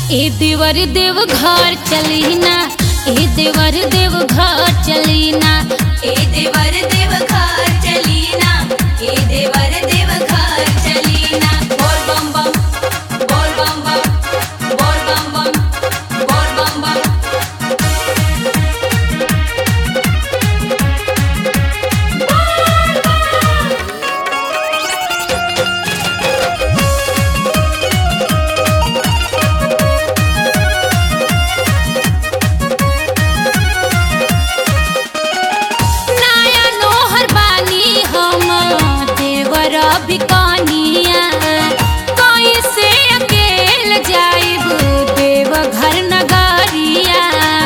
ए देवर देव घर चली ना ए देवर देव घर चली ना ए देवर देव घर चलीना ए देवर देव घर चलीना बोल बम बम बोल बम बम बोल बम बम बोल बम बम नया नोहर बानी हम देवर बिकनिया कैसे अकेल जाइब देव घर नगरिया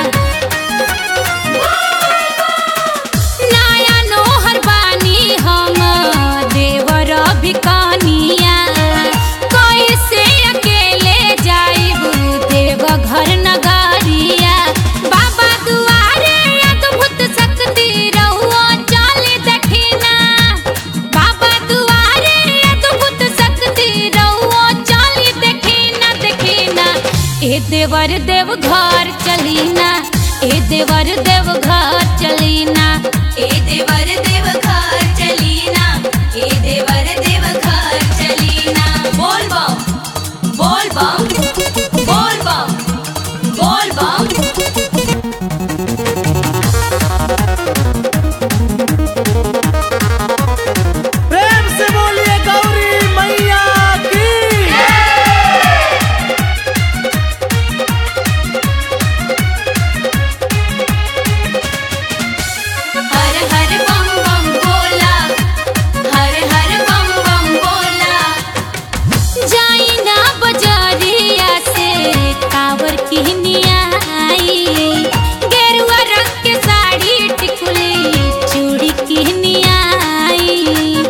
नया नोहर बानी हम देवर बिकनिया कैसे अकेले जाइब देव घर नगरिया बाबा दुआरे अद्भुत शक्ति रहुआ चल दखिना बाबा दुआरे अद्भुत शक्ति रहुआ चल दखिना दखिना ए देवर देव घर चलीना ए देवर देव घर चलीना ए देवर देव घर चलीना ए देवर देव घर चलीना बोल बम बोल बम बोल बम बोल बम प्रेम से बोलिए गौरी मैया की हर हर बम बम बोला हर हर बम बम बोला जाइना बजारिया से कावर किहनिया आई गेरुआ रंग के साड़ी टिकुली चूड़ी किहनिया आई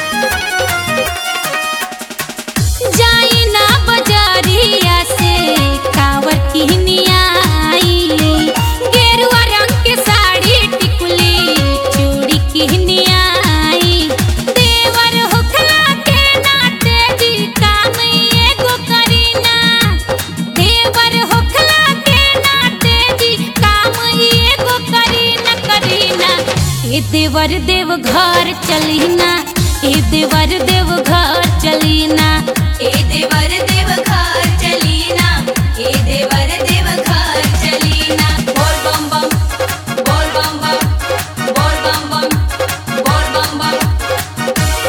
जाइना बजारिया से कावर किहनिया आई गेरुआ रंग के साड़ी टिकुली चूड़ी किहनिया आई देवर होखला के नाते जी काम एगो करीना देवर होखला के नाते जी काम एगो करीना करीना ए देवर देव घर चलीना ए देवर देव घर चलीना ए देवर देव घर चलीना ए देवर देव घर चलीना बोल बम बम बोल बम बम बोल बम बम बोल बम बम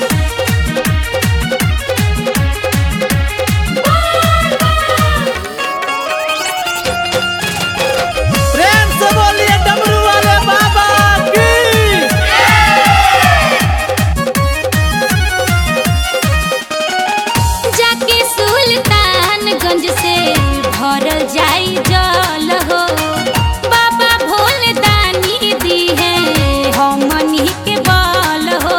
प्रेम से बोलिए डमरू वाले बाबा की जाके सुल्तानगंज से भरल जाई जल हो बाबा भोले दानी दी है हमनी के बल हो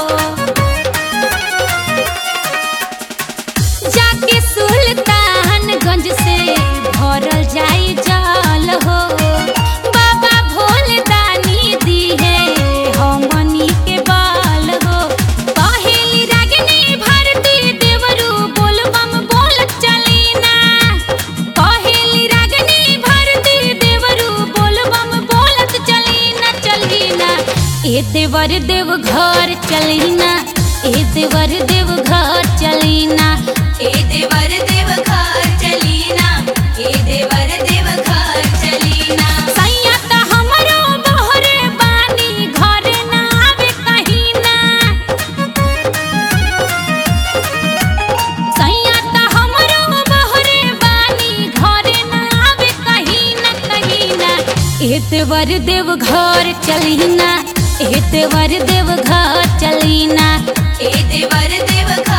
जाके सुल्तानगंज से भरल जाई जल हो बाबा भोले दानी दी है हमनी के बल हो पहेली रागिनी भारती देवरू बोल बम बोल चलीना पहेली रागिनी भारती देवरू बोल बम बोलत चलीना चलीना ए देवर देव घर चलीना ए देवर देव घर चलीना ए देवर देव घर चलीना ए देवर देव घर चलीना सैया त हमरो बहरे बानी घरे ना आवे कहीं ना सैया त हमरो बहरे बानी घरे ना आवे कहीं ना कहीं ना एतवर देव घर चलीना एतवर देव घर चलीना ए देवर देव घर